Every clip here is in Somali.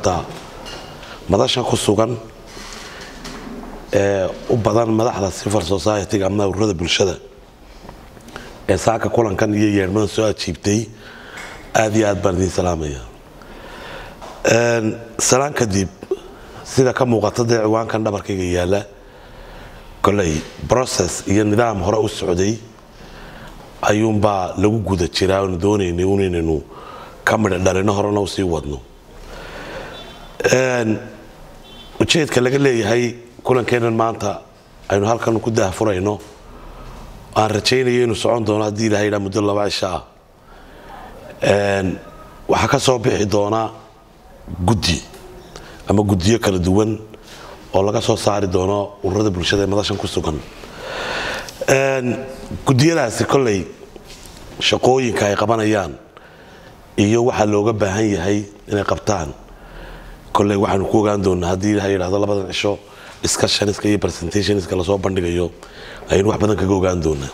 ummadda madasha ku sugan ee u badan madaxda civil society-ga ama ururada bulshada ee saaka kulankan iyo yeedhmada soo ajiibtay aada iyo aad baan idiin salaamaya salaan kadib sida ka muuqata dee ciwaankan dhabarkayga yaala koley process iyo nidaam hore u socday ayuunbaa lagu guda jiraa oonu doonaynay un inaynu ka midha dhalino horena u sii wadno ujeedka laga leeyahay kulankeennan maanta aynu halkan ku daahfurayno aan rajaynayo inuu socon doono haddii ilahay dhaa muddo laba cisho ah waxaa ka soo bixi doona guddi ama guddiyo kala duwan oo laga soo saari doono ururada bulshada ee madashan ku sugan guddiyadaasi kolley shaqooyinka ay qabanayaan iyo waxaa looga baahan yahay inay qabtaan kolley waxaanu ku ogaan doonaa haddii ilaha yidhahdo labadan cisho discussionska iyo presentationska lasoo bandhigayo ayaynu wax badan kaga ogaan doonaa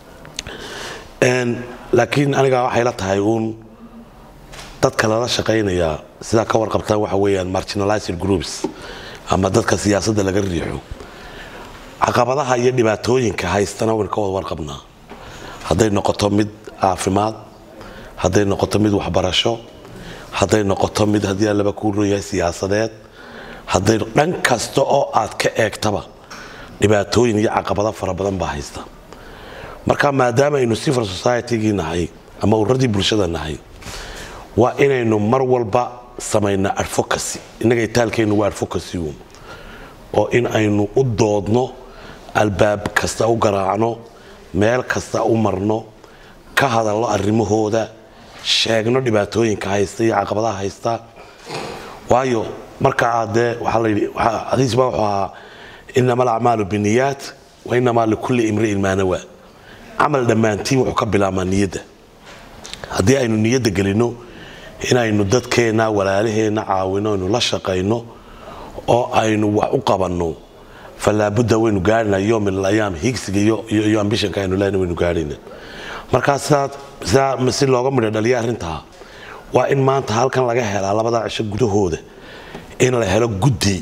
laakiin aniga waxay la tahay uun dadka lala shaqaynayaa sidaa ka warqabtaan waxa weeyaan marginalized groups ama dadka siyaasadda laga riixo caqabadaha iyo dhibaatooyinka haystana waynu ka wada warqabnaa hadday noqoto mid caafimaad hadday noqoto mid waxbarasho hadday noqoto mid haddii aan laba kuu royahay siyaasadeed hadday dhan kasta oo aad ka eegtaba dhibaatooyin iyo caqabado fara badan baa haysta marka maadaama aynu civil society-gii nahay ama ururadii bulshada nahay waa inaynu mar walba samaynaa advocacy innaga itaalkeennu waa advocacy uun oo in aynu u doodno albaab kasta u garaacno meel kasta u marno ka hadalno arrimahooda sheegno dhibaatooyinka haysta iyo caqabadaha haysta waayo marka aad dee waxaa la yidhi xadiis baa wuxuu ahaa inama alacmaalu biniyaat wa inamaa likulli imri'in maa nawaa camal dhammaantiin wuxuu ka bilaabmaa niyadda haddii aynu niyadda gelinno inaynu dadkeenna walaalaheenna caawino aynu la shaqayno oo aynu wax u qabanno falaabudda waynu gaarina yom min alayaam higsiga iyo ambishanka aynu lehna waynu gaarhayna markaa sidaa si looga midho dhaliya arrintaa waa in maanta halkan laga helaa labadaa cisho gudahooda in la helo guddi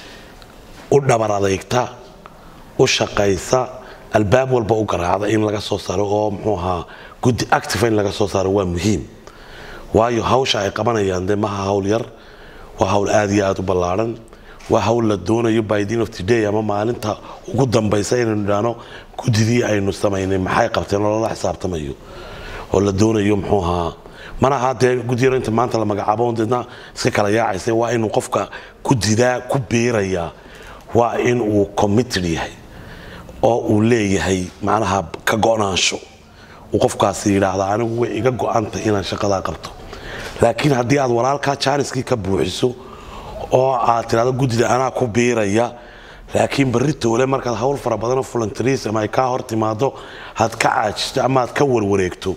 u dhabar adeygta u shaqaysa albaab walba u garaacda in laga soo saaro oo muxuu ahaa guddi active in laga soo saaro waa muhiim waayo hawsha ay qabanayaan dee maha hawl yar waa hawl aada iyo aada u ballaadhan waa hawl la doonayo by the end of the day ama maalinta ugu dambaysa inaynu idhaahno guddidii aynu samaynay maxay qabteen oo lala xisaabtamayo oo la doonayo muxuu ahaa mana ahaa dee guddiyaro inta maanta la magacaabo deedna iska kala yaacaysa waa inuu qofka guddidaa ku biirayaa waa in uu committed yahay oo uu leeyahay macnaha ka go-naansho uu qofkaasi yidhaahda anigu way iga go-antay inaan shaqadaa qabto laakiin haddii aad walaalkaa jaaniskii ka buuxiso oo aad tidhahdo guddida anaa ku biiraya laakiin barri toole markaad hawl fara badanoo voluntarism ay kaa hor timaado had ka caajisto ama aad ka warwareegto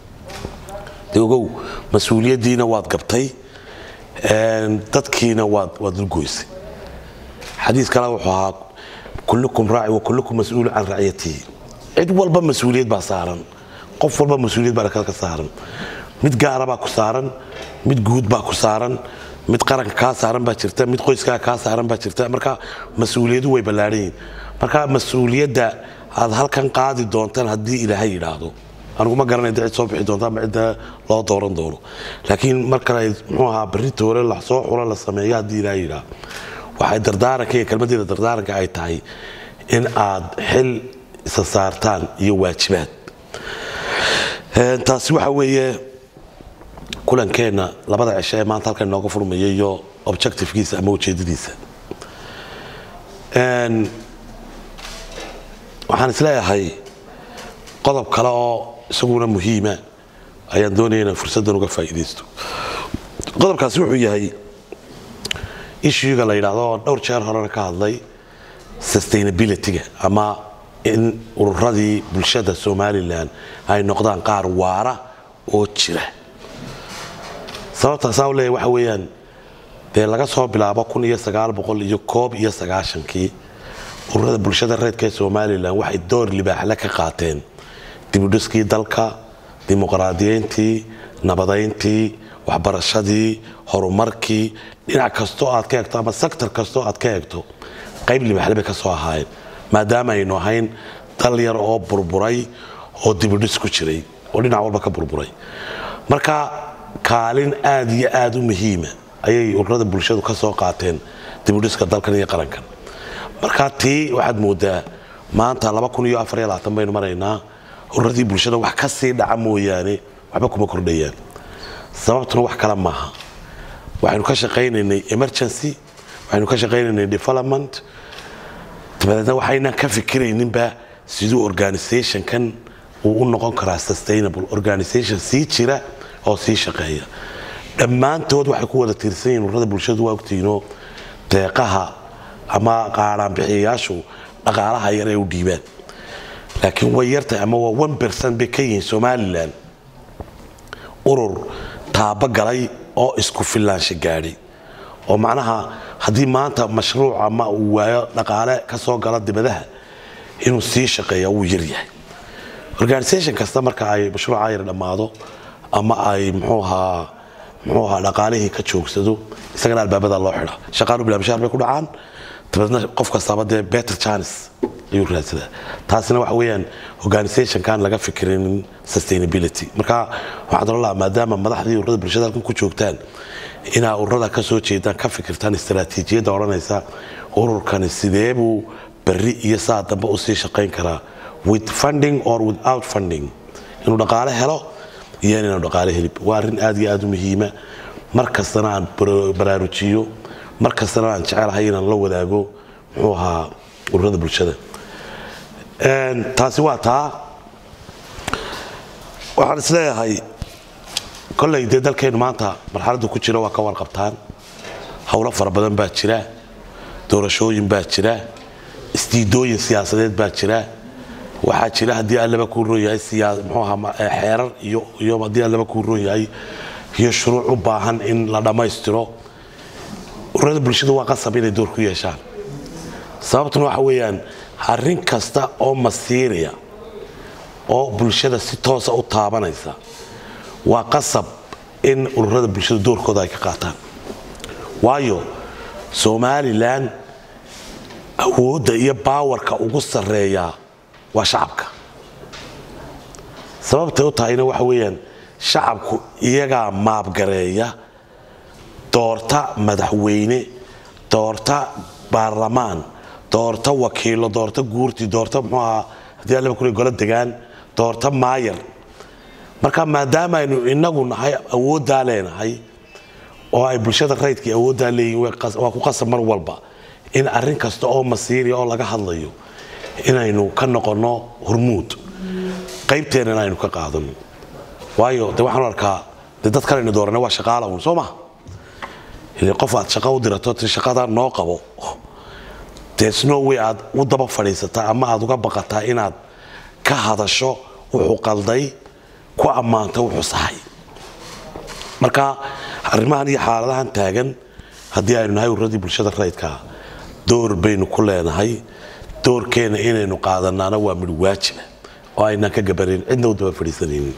de ogow mas-uuliyaddiina waad gabtay dadkiina waad waad dulgoysay xadiis kale wuxuu ahaa kullukum raaci wa kullukum mas-uulu can racyatihi cid walba mas-uuliyad baa saaran qof walba mas-uuliyad baa ka saaran mid gaara baa ku saaran mid guud baa ku saaran mid qaranka kaa saaran baa jirta mid qoyskaa kaa saaran baa jirta marka mas-uuliyadu way ballaadhan yihin marka mas-uuliyadda aad halkan qaadi doontaan haddii ilaahay yidhaahdo aniguma garanay da cid soo bixi doonta ama cidda loo dooran doono laakiin markale muxuu ahaa barri toore la soo xulo la sameeyo haddii ilaahay yidhaahdo waxay dardaaranka iyo kelmadeeda dardaaranka ay tahay in aad xil isa saartaan iyo waajibaad taasi waxa weeye kulankeenna labada cisho ee maanta halkan inooga furmaya iyo objectivekiisa ama ujeedadiisa waxaan isleeyahay qodob kale oo isaguna muhiima ayaan doonaya inaan fursaddan uga faa'iidaysto qodobkaasi wuxuu yahay issuega la yidhaahdo oo dhowr jeer horena ka hadlay sustainability-ga ama in ururadii bulshada somalilan ay noqdaan qaar waara oo jira sababtaasaa u leeyahy waxa weeyaan dee laga soo bilaabo kun iyo sagaal boqol iyo koob iyo sagaashankii ururada bulshada reedka ee somalilan waxay door libaaxle ka qaateen dibudhiskii dalka dimuqraadiyeyntii nabadayntii waxbarashadii horumarkii dhinac kastoo aad ka eegto ama sector kastoo aad ka eegto qayb libaxle bay ka soo ahaayeen maadaama aynu ahayn dal yar oo burburay oo dibidhis ku jiray oo dhinac walba ka burburay marka kaalin aad iyo aad u muhiima ayay ururada bulshadu ka soo qaateen dibudhiska dalkan iyo qarankan marka tii waxaad moodaa maanta baynu maraynaa ururadii bulshada wax ka sii dhaca mooyaane waxba kuma kordhayaan sababtuna wax kale maaha waxaynu ka shaqaynaynay emergency waxaynu ka shaqaynaynay development dabadeedna waxaynan ka fikirayninba siduu organizationkan uu u noqon karaa sustainable organization sii jira oo sii shaqeeya dhammaantood waxay ku wada tiirsan yihiin ururada bulshadu waa ogtiinoo deeqaha ama qaaraanbixiyayaashu dhaqaalaha yar ay u dhiibaan laakiin way yartahay ama waa one percent bay ka yihiin somalilan urur taabo galay oo isku filaansha gaadhay oo macnaha haddii maanta mashruuc ama uu waayo dhaqaale ka soo gala dibadaha inuu sii shaqeeya wuu yaryahay organisation kasta marka ay mashruuca yar dhammaado ama ay mxuu ahaa muxuu ahaa dhaqaalihii ka joogsado isagana albaabada loo xidha shaqaalu bilaabashaar bay ku dhacaan dabeedna qof kastaaba dee better chance ayuu raadsadaa taasina waxa weeyaan organizationkan laga fikirinin sustainability marka waxaan oran lahaa maadaama madaxdii ururada bulshada halkan ku joogtaan inaa ururada ka soo jeedaan ka fikirtaan istaraatiijiyadda odhanaysa ururkani sidee buu berri iyo saa dambe u sii shaqayn karaa with funding or without funding inuu dhaqaale helo iyo inaanu dhaqaale helib waa arrin aad iyo aad u muhiima mar kastana aan baraarujiyo mar kastana aan jecelahay inaan la wadaago muxuu ahaa ururada bulshada taasi waa taa waxaan isleeyahay kolley dee dalkeennu maanta marxaladdu ku jira waa ka warqabtaan howlo fara badan baa jira doorashooyin baa jira isdiidooyin siyaasadeed baa jira waxaa jira haddii allaba kuu roon yahay xeerar iyo haddii allaba kuu roon yahay iyo shuruuc u baahan in la dhammaystiro ururada bulshadu waa qasab inay door ku yeeshaan sababtuna waxa weeyaan arrin kasta oo masiiriya oo bulshada si toosa u taabanaysa waa qasab in ururada bulshada doorkooda ay ka qaataan waayo somalilan awoodda iyo baawarka ugu sarreeyaa waa shacabka sababtay u tahayna waxa weeyaan shacabku iyagaa maabgareeya doorta madaxweyne doorta baarlamaan doorta wakiilo doorta guurti doorta muxuu ahaa haddii allaba kule golo degaan doorta maayar marka maadaama aynu inagu nahay awooddaa leenahay oo ay bulshada raydkii awooddaa leeyihin waa ku qasab mar walba in arrin kasta oo masiiriya oo laga hadlayo inaynu ka noqonno hormuud qaybteennana aynu ka qaadano waayo de waxaan arkaa de dad kalaynu doorana waa shaqaala un soo maha qof aad shaqo u dirato ti shaqadaa noo qabo dee snowway aad u daba fadhiisataa ama aad uga baqataa inaad ka hadasho wuxuu qalday ku ammaanta wuxuu sahay marka arrimahan iyo xaaladahan taagan haddii aynu nahay ururadii bulshada raydkaa door baynu ku leenahay doorkeena inaynu qaadanaana waa midh waajiba oo aynaan ka gabarin cidna u daba fadhiisanaynin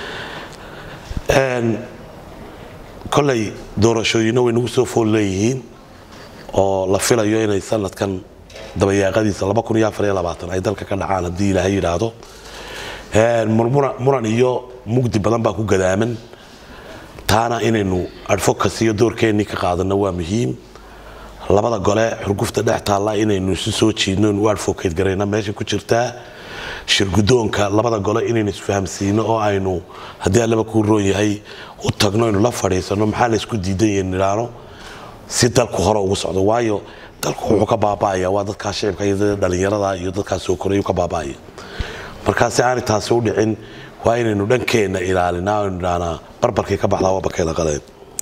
koley doorashooyinna way nagu soo fool leeyihiin oo la filayo inay sanadkan dabayaaqadiisa ay dalka ka dhacaan haddii ilaahay yidhaahdo muran iyo mugdi badan baa ku gadaaman taana inaynu advocacy iyo doorkeennii ka qaadano waa muhiim labada gole xurgufta dhex taalla inaynu isu soo jiidno inu advocate garayna meesha ku jirtaa shirgudoonka labada gole inaynu isfahamsiino oo aynu haddii allaba kuu roon yahay u tagno aynu la fadhiisano maxaa laysku diidan yahay nidhaano si dalku hore ugu socdo waayo dalku wuxuu ka baaba'aya waa dadkaa shicibka iyo dhalinyarada iyo dadkaa soo korayuu ka baaba'aya markaa si aanay taasi u dhicin waa inaynu dhankeenna ilaalinaa aynu idhahnaa barbarkii ka baxdaa waa bakeeda qaleen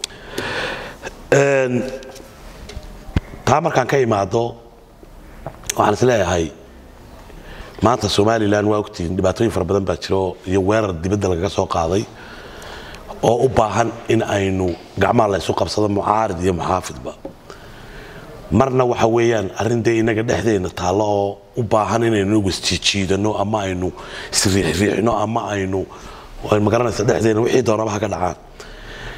taa markaan ka imaado waxaan is leeyahay maanta somalilan waa ogtihiin dhibaatooyin fara badan baa jiro iyo weerar dibadda lagaga soo qaaday oo u baahan in aynu gacmaha la ysu qabsado mucaarid iyo muxaafidba marna waxa weeyaan arrin dee inaga dhexdeena taallo oo u baahan inaynu inagu isjiijiidano ama aynu isriixriixno ama aynu magaranaysa dhexdeena wixii doonaba ha ka dhacaan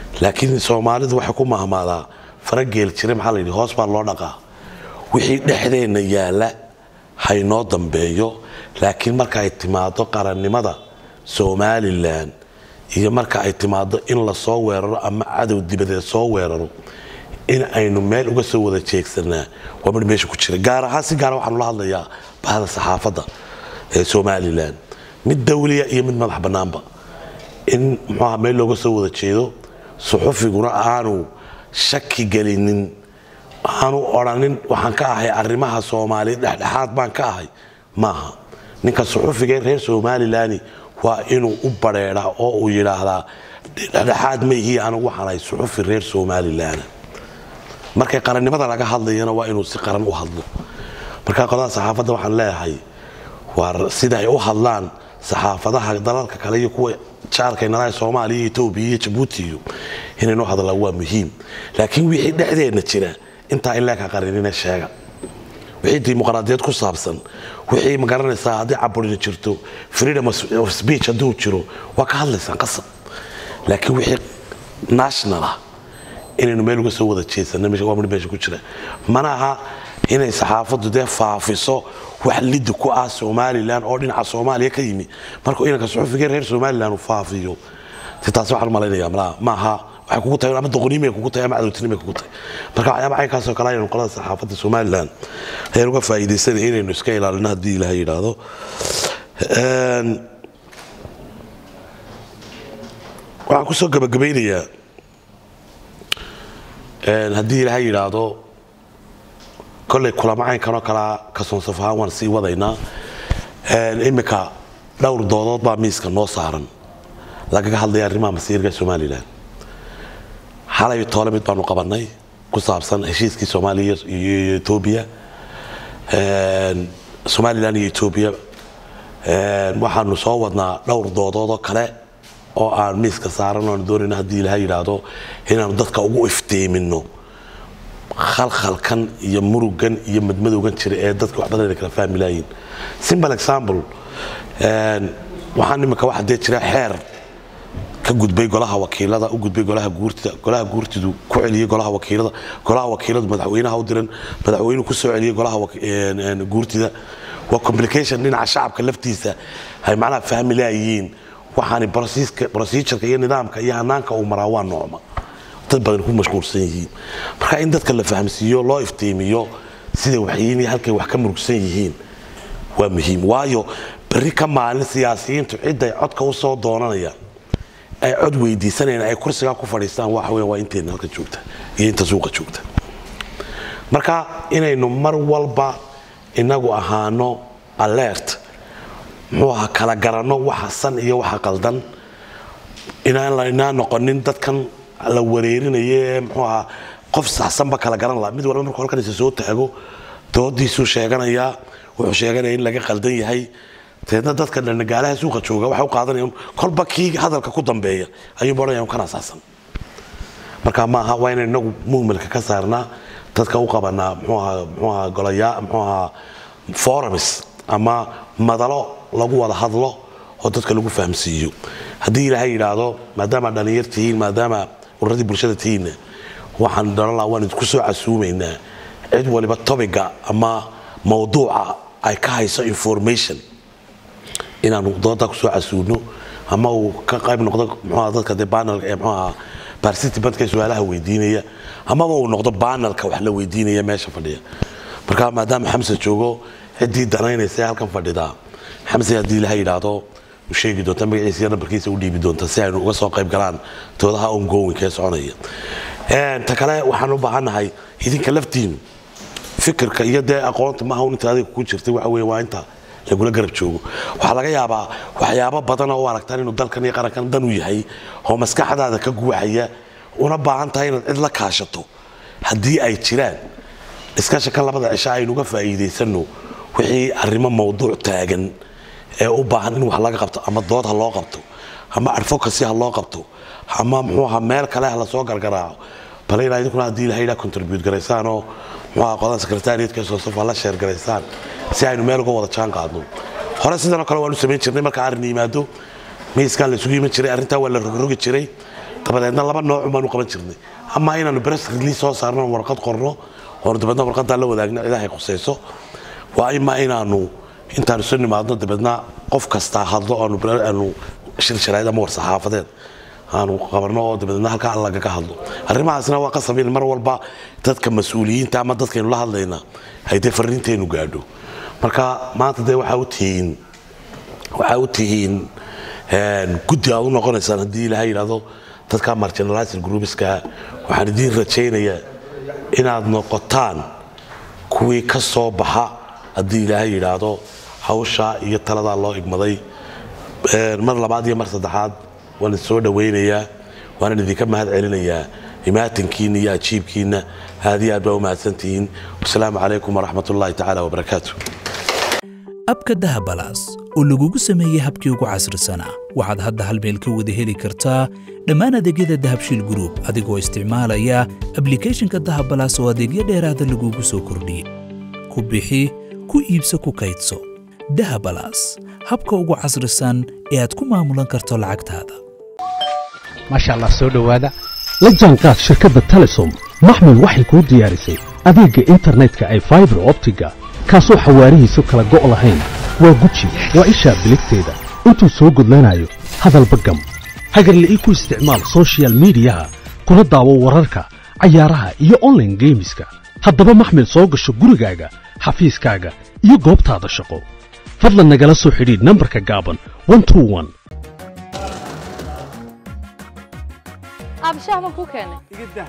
laakiin soomaalidu waxay ku mahmaadaa farageel jira maxaa la yidhi hoos baa loo dhaqaa wixii dhexdeenna yaalla haynoo dambeeyo laakiin marka ay timaado qarannimada somalilan iyo marka ay timaado in la soo weeraro ama cadow dibadeed soo weeraro in aynu meel uga soo wada jeegsanaa waa mid meesha ku jira gaar ahaan si gaara waxaanu la hadlayaa bahda saxaafadda ee somalilan mid dawliya iyo mid madax bannaanba in muxuaha meel looga soo wada jeedo suxufiguna aanu shaki gelinin aanu odhanin waxaan ka ahay arrimaha soomaaliya dhexdhexaad baan ka ahay maaha ninka suxufiga ee reer somalilani waa inuu u bareedhaa oo uu yidhaahdaa dhexdhexaad maihii anigu waxaan ahay suxufi reer somalilan markay qarannimada laga hadlayana waa inuu si qaran u hadlo marka qodaha saxaafadda waxaan leeyahay waa sida ay u hadlaan saxaafadaha dalalka kale iyo kuwa jaarkaynalaha soomaaliya etoobiya iyo jabuuti iyo inaynu hadlaan waa muhiim laakiin wixii dhexdeenna jira intaa in leeka qarinina sheega wixii dimuqraadiyad ku saabsan wixii magaranaysaa haddii caburini jirto freedom of speech hadduu jiro waa ka hadlaysaan qasab laakiin wixii national ah inaynu meel uga soo wada jeedsana waa mid meesha ku jira mana aha inay saxaafaddu dee faafiso wax lidi ku ah somalilan oo dhinaca soomaaliya ka yimi markuu inanka suxufiga reer somalilan uu faafiyo si taasi waxaan malaynaya malaha maaha waxay kugu tahay ama doqoniimay kugu tahay ama cadowtinimay kugu tahay marka waxyaaba caynkaasoo kale ayaynu qolada saxaafadda somalilan ayaan uga faa'iidaysanay inaynu iska ilaalino haddii ilaha yidhaahdo waxaan kusoo gabagabaynayaa haddii ilaha yidhaahdo kolley kulamo caynkanoo kalea kasoonsaf ahaan waan sii wadaynaa iminka dhowr doodood baa miiska noo saaran lagaga hadlaya arrimaha masiirka somalilan xalay toole mid baanu qabanay ku saabsan heshiiskii soomaaliya iyo etoobiya somalilan iyo etoobiya waxaanu soo wadnaa dhowr doodoodoo kale oo aan miiska saaran oanu doonayno haddii ilaha yidhaahdo inaanu dadka ugu iftiimino khalkhalkan iyo murugan iyo madmadowgan jira ee dadka wax badan ay kala fahmi laayiin simple example waxaan imika waxa dee jira xeer ka gudbay golaha wakiilada u gudbay golaha guurtida golaha guurtidu ku celiyey golaha wakiilada golaha wakiiladu madaxweynaha u diran madaxweynuhu ku soo celiyey golaha guurtida waa complication dhinaca shacabka laftiisa ay macnaha fahmi laayihiin waxaani procedureka iyo nidaamka iyo hanaanka uu maraa waa noocma dad badan ku mashquulsan yihiin marka in dadka la fahamsiiyo loo iftiimiyo sida waxyiin iyo halkay wax ka murugsan yihiin waa muhiim waayo berri ka maalin siyaasiyiintu cidday codka u soo doonanayaan ay cod weydiisanayaan ay kursigaa ku fadhiistaan waxa weya waa inteena halka joogta iyo inta suuqa joogta marka inaynu mar walba inagu ahaano alert muxuu ahaa kala garanno waxa san iyo waxa qaldan inaan laynaa noqonin dadkan la wareerinayo ee muxuu ahaa qof saxsanba kala garan laha mid walba markuu halkan isa soo taago doodiisuu sheeganayaa wuxuu sheeganaya in laga qaldan yahay deedna dadka dhanagaalaha suuqa jooga waxay u qaadanayaan kolba kii hadalka ku dambeeya ayuunba odhanayaan kan asaasan marka maaha waa inaynu inagu muhmalka ka saarnaa dadka u qabanaa muxuu ahaa muxuu ahaa golayaa muxuu ahaa forums ama madalo lagu wada hadlo oo dadka lagu fahamsiiyo haddii ilaahay yidhaahdo maadaama dhallinyar tihiin maadaama ururadii bulshada tihiinna waxaan dhalan lahaa waan idinku soo casuumaynaa cid waliba tobiga ama mawduuca ay ka hayso information inaanu dooda kusoo casuuno ama uu ka qayb noqdo mxuaha dadka dee banalka ee mxuaha participant-ka su-aalaha weydiinaya amaba uu noqdo banalka wax la weydiinaya meesha fadhiya marka maadaama xamse joogo ciddii danaynaysa ee halkan fadhidaa xamse haddii ilaha yidhaahdo u sheegi doonta magaciisa iyo nambarkiisa u dhiibi doonta si aynu uga soo qayb galaan doodaha ongoingka ee soconaya ta kale waxaan u baahannahay idinka laftiinu fikirka iyo dee aqoonta maaha un inta adiga ku jirtay waxa weye waa inta lagula garab joogo waxaa laga yaabaa waxyaabo badan oo u aragtaan inuu dalkan iyo qarankan dan u yahay oo maskaxdaada ka guuxaya una baahan tahay inaad cid la kaashato haddii ay jiraan iskaashakan labada cisho aynuga faa'iidaysano wixii arrimo mawduuc taagan ee u baahan in wax laga qabto ama dood ha loo qabto ama advocacy ha loo qabto ama muxuu ahaa meel kale ha lasoo gargaraaco bale inaa idinkuna haddii ilahay idhaa contribute garaysaan oo muxuu ahaa qodan secretariatka soosofa la sheer garaysaan si aynu meel uga wada jaan qaadno hore sidanoo kale waanu samayn jirnay marka arrin yimaado miiskaa la isugu iman jiray arrintaa waa la rogrogi jiray dabadeedna laba nooc baanu qaban jirnay ama inaanu press release soo saarno oon warqad qorno oonu dabeedna warqadaa la wadaagno cidahay khusayso waa ima inaanu intaanu soo nimaadno dabeedna qof kastaa hadlo aanu aanu shirsharayd ama war-saxaafadeed aanu qabanno oo dabeedna halkaa lagaga hadlo arrimahaasna waa qasab in mar walba dadka mas-uuliyiinta ama dadkaynu la hadlayna ay dee fariinteenu gaadho marka maanta dee waxaa u tihiin waxaa u tihiin guddi aad u noqonaysaan haddii ilaahay yidhahdo dadka marginalized groupska waxaan idiin rajaynayaa inaad noqotaan kuwii ka soo baxa haddii ilaahay yidhaahdo hawsha iyo taladaa loo igmaday mar labaad iyo mar saddexaad waan idin soo dhawaynayaa waanan idinka mahad celinayaa imaatinkiina iyo ajiibkiina aad iyo aad baa u mahadsantihiin wasalaamu calaykum waraxmat ullaahi tacaala wabarakaatu abka dahabalaas oo lagugu sameeyey habkii ugu casrisanaa waxaad hadda hal meel ka wada heli kartaa dhammaan adeegyada dahabshiil group adigoo isticmaalaya ablicathonka dahabalaas oo adeegyo dheeraada lagugu soo kordhiyey ku bixi ku iibso ku kaydso dahabalaas habka ugu casrisan ee aad ku maamulan karto lacagtaada maasha allah soo dhowaada la jaanqaad shirkadda telesom maxmil waxay kuu diyaarisay adeegga internetka ay faibar optiga kaasoo xawaarihiisu kala go' lahayn waa guji waa ishaa biligteeda intuu soo gudlanayo hadalba gam hagarla'ii ku isticmaal soshiyal miidiyaha kuna daawo wararka cayaaraha iyo onlaine geemiska haddaba maxmil soo gasho gurigaaga xafiiskaaga iyo goobtaada shaqo fadlan nagala soo xidhiidh nambarka gaaban abshaah baan kuu keenay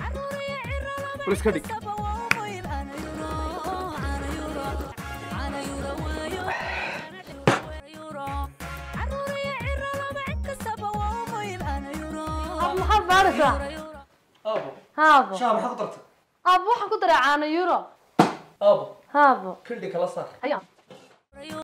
maxaad baaraysaa Aabo, haabo shaah maxaad ku dartay? aabo waxaan ku daray caano euro Aabo, haabo kildhi kala saar. ayaa